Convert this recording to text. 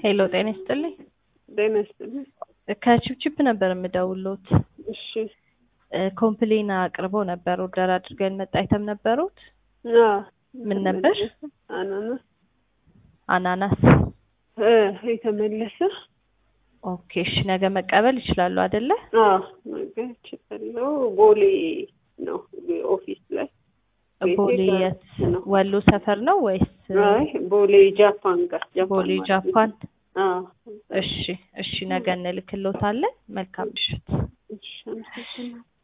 ሄሎ ጤና ይስጥልኝ። ጤና ይስጥልኝ። ከቺፕቺፕ ነበር የምደውሎት። እሺ ኮምፕሌን አቅርቦ ነበር። ኦርደር አድርገን መጣ አይተም ነበሩት። አዎ፣ ምን ነበር? አናናስ አናናስ። እ የተመለሰ ኦኬ እሺ፣ ነገ መቀበል ይችላሉ አይደለ? አዎ፣ ነገ እችላለሁ። ቦሌ ነው ኦፊስ ላይ ቤቴ ቦሌ ጋር የት? ነው። ወሎ ሰፈር ነው ወይስ አይ ቦሌ ጃፓን ጋር ጃፓን ቦሌ ማለት ጃፓን? ነው። አዎ፣ እሺ እሺ፣ ነገ እንልክሎታለን። መልካም ምሽት። እሺ አመሰግናለሁ።